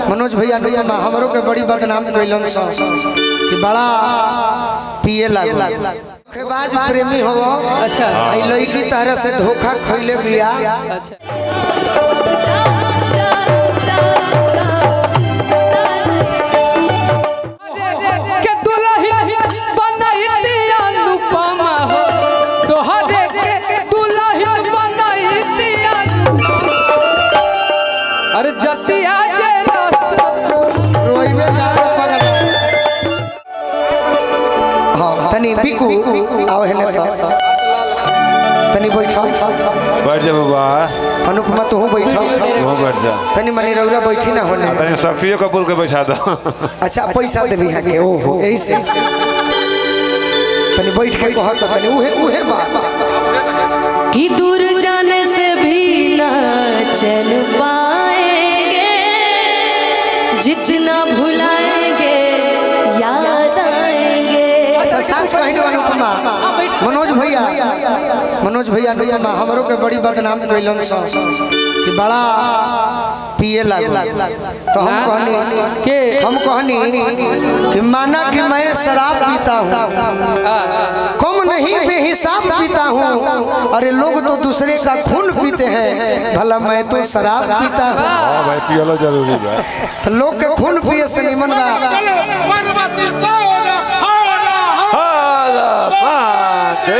मनोज भैया अनुपमा हमरो के बड़ी बदनाम कैलन स कि बड़ा पिए लागल धोखेबाज प्रेमी हो अच्छा आई लड़की तरह से धोखा खैले बिया अच्छा के दुल्हन बनैती अनुपमा हो तोहरे के दुल्हन बनैती अनुपमा अरे जतिया जे रोइबे ना पगल हाँ तनी बिकू आओ हेने तो तनी बैठो बैठ जा बाबा अनुपमा तू बैठो वो बैठ जा तनी मनी रौरा बैठी ना होने तनी शक्तियों कपूर के बैठा दो अच्छा पैसा देबी है के ओहो यही से तनी बैठ के कहत तनी उहे उहे बात कि दूर जाने से भी न चल पाएंगे जितना भुलाएंगे याद आएंगे अच्छा सांस कहने वाली उपमा मनोज भैया मनोज भैया अनुपमा हमरो के बड़ी बदनाम कैलन स कि बड़ा पिए लागल तो हम कहनी के हम कहनी कि माना कि मैं शराब पीता हूँ कम नहीं बेहिसाब पीता हूँ अरे लोग तो दूसरे का खून पीते हैं भला मैं तो शराब पीता हूँ हाँ भाई पियलो जरूरी बा तो लोग के खून पिए से निमन बा हाला पाते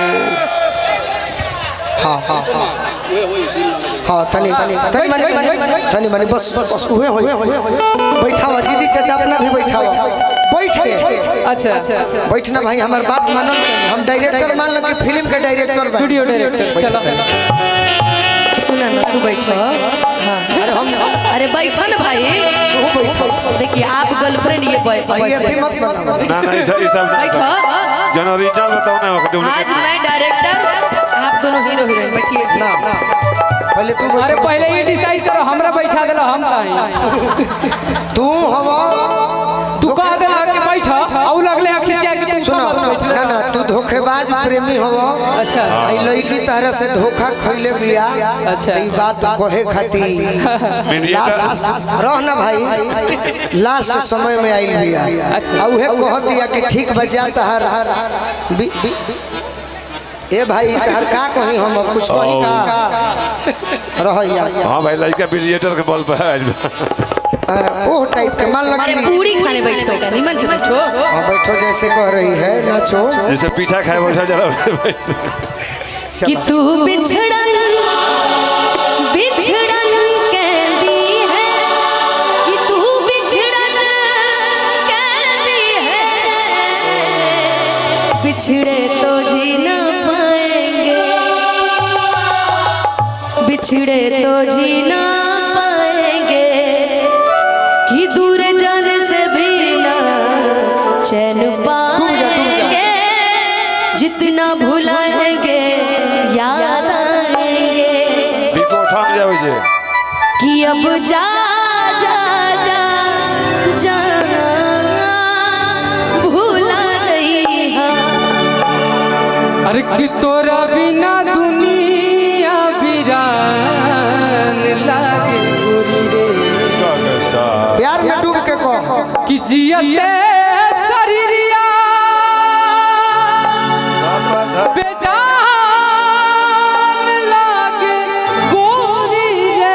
हाँ हाँ हाँ हाँ तनी तनी तनी मनी तनी मनी बस बस उहे होई बैठावा दीदी चाचा अपना भी बैठावा बैठ के अच्छा अच्छा बैठना भाई हमार बात मानल हम डायरेक्टर मान लो कि फिल्म के डायरेक्टर बा स्टूडियो डायरेक्टर चलो सुना ना तू बैठो अरे हम अरे बैठो ना भाई तू बैठो देखिए आप गर्लफ्रेंड ये boy- भाई boyfriend अथी मत बनाओ ना ना इस इस सब बैठो जन ओरिजिनल बताओ ना आज डुप्लीकेट मैं डायरेक्टर आप दोनों हीरो हीरोइन बैठिए ना ना पहले तू अरे बैठ पहले ये डिसाइड करो हमरा बैठा देला हम कहीं तू हवा तू कह देला कि बैठा औ लगले खिसिया के तुम सुनो सब बैठ ना ना तू धोखेबाज प्रेमी हो अच्छा आई लड़की तरह से धोखा खैले बिया अच्छा। ई बात कहे खातिर लास्ट रह ना भाई लास्ट समय में आइल बिया अच्छा। आ उहे कह दिया कि ठीक बजा तहर बी- बी- ए भाई तहर का कही हम अब कुछ कही का रह यार हाँ भाई लड़का बिलिएटर के बल पर आइल बा। ओह टाइप के मान लो कि पूरी खाने बैठो का निमन से बैठो हाँ, बैठो जैसे कह रही है नाचो जैसे पीठा खाए बैठा जरा कि तू बिछड़न बिछड़न कहती है कि तू बिछड़न कहती है बिछड़े तो जी ना पाएंगे बिछड़े तो जी ना पाएंगे कि दूर जाने से भी ना चैन पाएंगे जितना भुलाएंगे याद आएंगे बिको ठाम जावे जे कि अब जा जा जा जा भूला जइहा अरे कि तोरा बिना दुनिया वीरान लागे गोरी रे कैसा प्यार में डूब के कह कि जियते शरीरिया बेजान लागे गोरी रे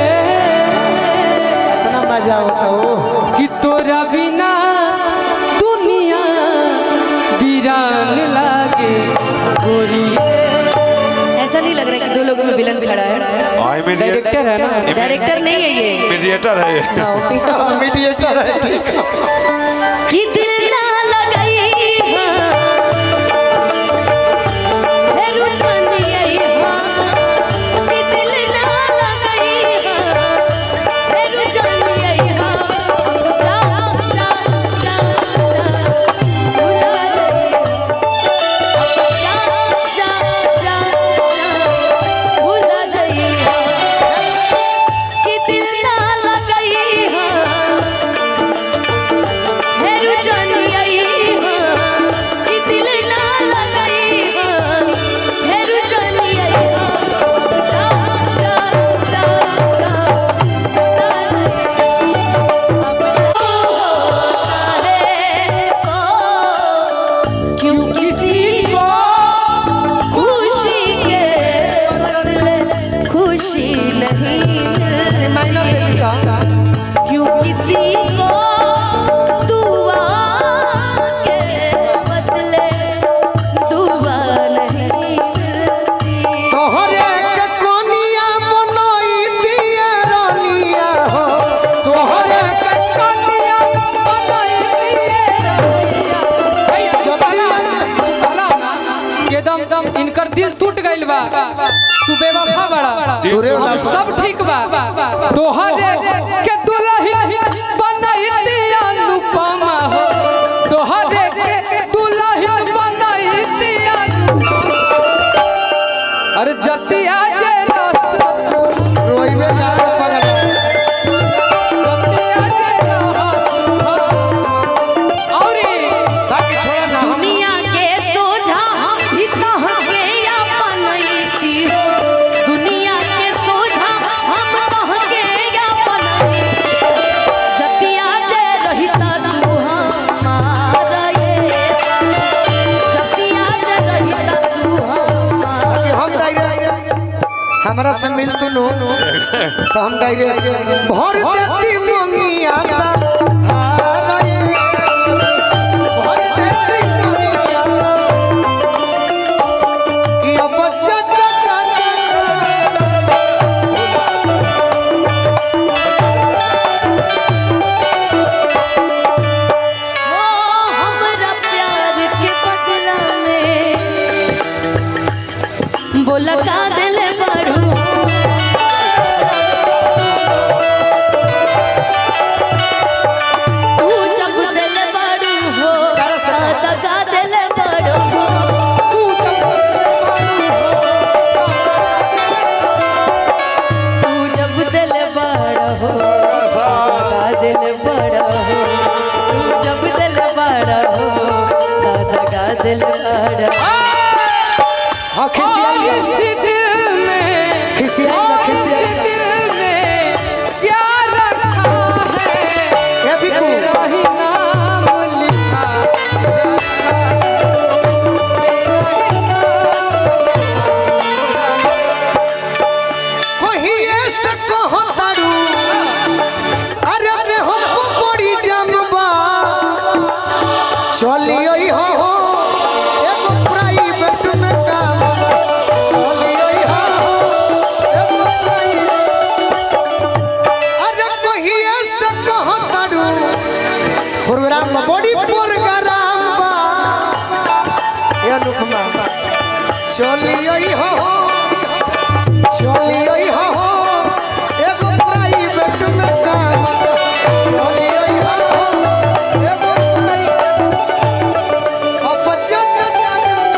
इतना मजा होता हो कि तोरा बिना दुनिया वीरान लागे गोरी ऐसा नहीं लग रहा कि दो लोगों में विलन खड़ा है आई मीडिएटर डायरेक्टर है ना डायरेक्टर नहीं है ये मीडिएटर है ये। मीडिएटर है ठीक है कि दिल ना लगाई हाँ। हे रुचनी आई हाँ। कि दिल ना लगाई हाँ। हे रुचनी आई हाँ। जा, जा, जा, जा, भुला जाइए। जा, जा, जा, जा, भुला जाइए। कि दिल ना लगाई हाँ। हे रुचनी दिल टूट गइल बा तू बेवफा बड़ा तोरे हम वाला सब ठीक बा तोहरे के दुल्हन बनैती अनुपमा हो तोहरे के दुल्हन बनैती अनुपमा अरे जतिया जे रहत रोइबे जा पगला जतिया जे रहत औरी बाकी छोड़ा ना हम दुनिया के सोझा हम भी तहके अपनैती हो दुनिया के सोझा हम तहके अपनैती जतिया जे रहिता तू हमारा ये जतिया जे रहिता तू हमारा कि हम डायरेक्ट हमरा से मिल तू नो तो हम डायरेक्ट भर देती मंगिया ता हारा ये। भर देती मंगिया ता। कि अब चा चा चा चा ओ हमरा प्यार के बदला में बोला का दिल बड़ू तू जब दिल बड़ू हो सादा का दिल बड़ू हो तू जब दिल बड़ा हो सादा दिल बड़ा हो तू जब दिल बड़ा हो सादा का दिल बड़ा हो हाँ खिसियाई इस दिल में खिसियाई ना इस खिसियाई दिल में प्यार रखा है ए बिकू तेरा ही नाम लिखा कोही ऐसे कहो तारू अरे ते हमको बड़ी जमबा चलिए हो हो एगो प्राइवेट में काम चलिए हो हो एगो प्राइवेट अरे कोही ऐसे कहो तारू प्रोग्राम में बड़ी प्रोग्राम बा ये अनुपमा चलिए हो हो चलिए हो हो एगो प्राइवेट में काम चलिए हो हो एगो प्राइवेट अब बच्चा चाचा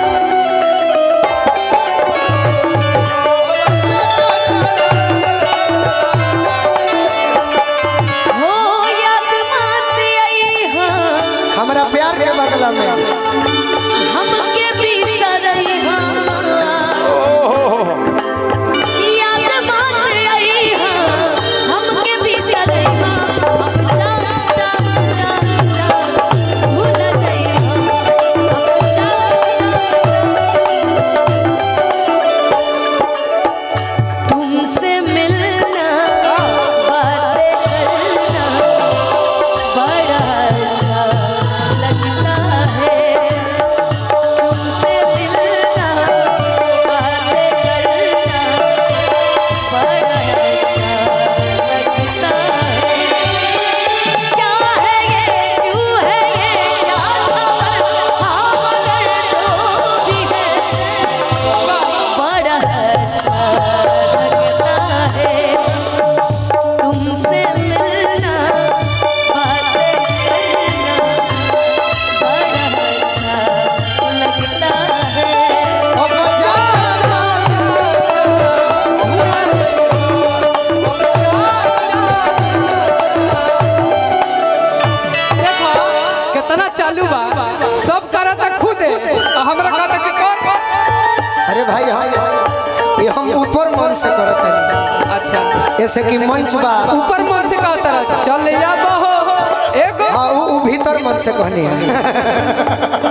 हो याद मत आई हाँ हमारा प्यार के बदला में हमके बिसरई हाँ याद मत आई हाँ हमके बिसरई हाँ अब जा जा जा जा भूल जाई हाँ अब जा तुमसे मिलना बातें करना बड़ा अच्छा लगता है तुमसे मिलना बातें करना बड़ा अच्छा लगता है क्या है ये क्यों है ये क्या खबर हाँ मगर जो भी है बड़ा अच्छा लगता है तुमसे मिलना बातें करना बड़ा अच्छा लगता है अब बच्चा देखो कितना चालू बा सब करता खुद आ हमरा कहता कि कर अरे भाई हाँ ये हम ऊपर मन से करते हैं अच्छा जैसे कि मंच बा ऊपर मन से कहता रहा चल या बहो एगो हाँ वो वो भीतर मन से कहनी है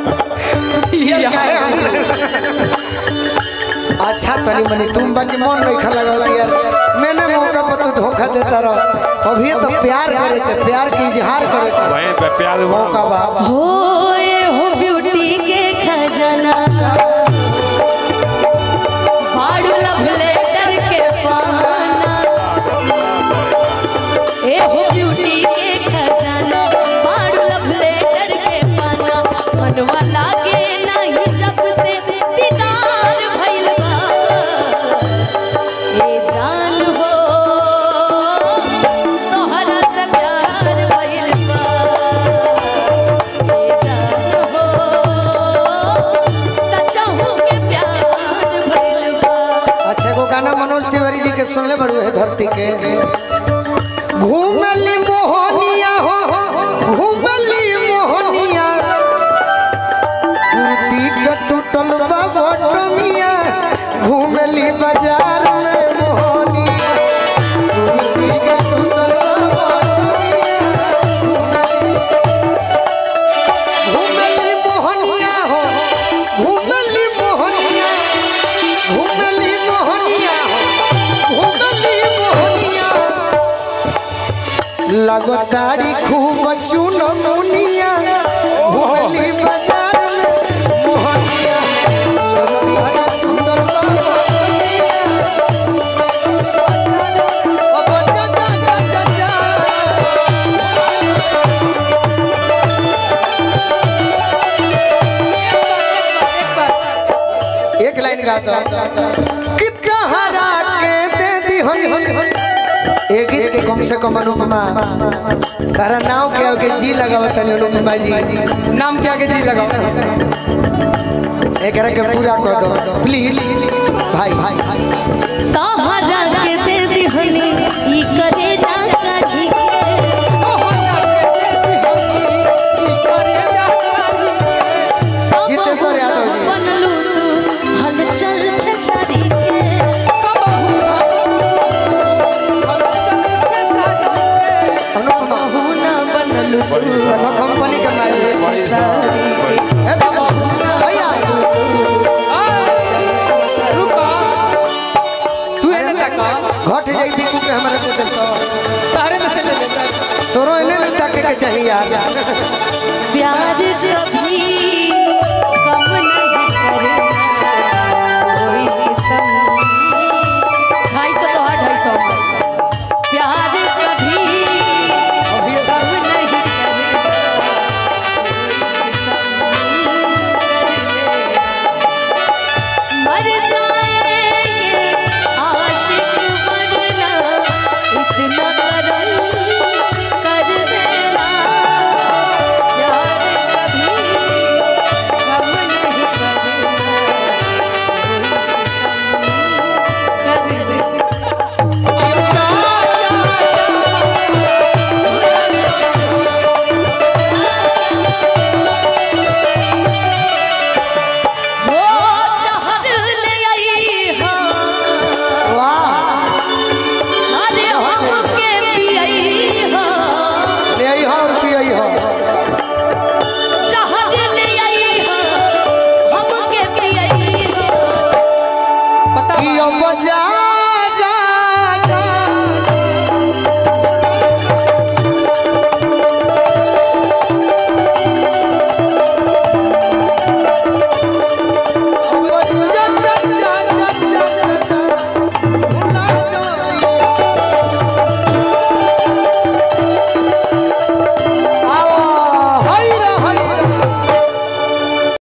अच्छा तनी मनी तुम बाकी मन नहीं खा लगा यार मैंने मौका पर तू धोखा देता रहो अभी तो प्यार करे के प्यार के इजहार करे के वहीं पे प्यार मौका बा हो ये हो ब्यूटी के खजाना फाड़ू लव लेटर के पाना ए हो ब्यूटी के खजाना फाड़ू लव लेटर के पाना मनवा लागे नहीं जब से दीदार भइल धरती के घूमली मोहनिया हो घूमली मोहनिया कुर्ती के टूटल बा बटमिया घूमली बाजार में मोहनिया कुर्ती के टूटल बा बटमिया घूमली मोहनिया हो घूमली मोहनिया घूमली मोहनिया हो घूमली मोहनिया लगतारी खूब चुन मुनिया घूमली बाजार में मोहनिया सुंदर बाबा अब जा जा जा जा जा एक लाइन गाता कितना हरा के दे दी होई एक गीत के कम से कम अनुपमा तारा नाव के आगे जी लगाव तनी अनुपमा जी नाम के आगे जी लगाओ एकरा के पूरा कर दो प्लीज भाई भाई तोहरा के दे दिहनी ई करे जा काढ़ी जीते पर यादव जी। बनलू तू हलचल खेसारी के अनुपमा बहू ना बनलू तू हम कंपनी का मालिक खेसारी के ए बाबा भैया तू एने तक घट जाई थी के हमारे को दे तो तारे में से ले लेता तोरो एने नहीं ताके के चाहिए यार प्यार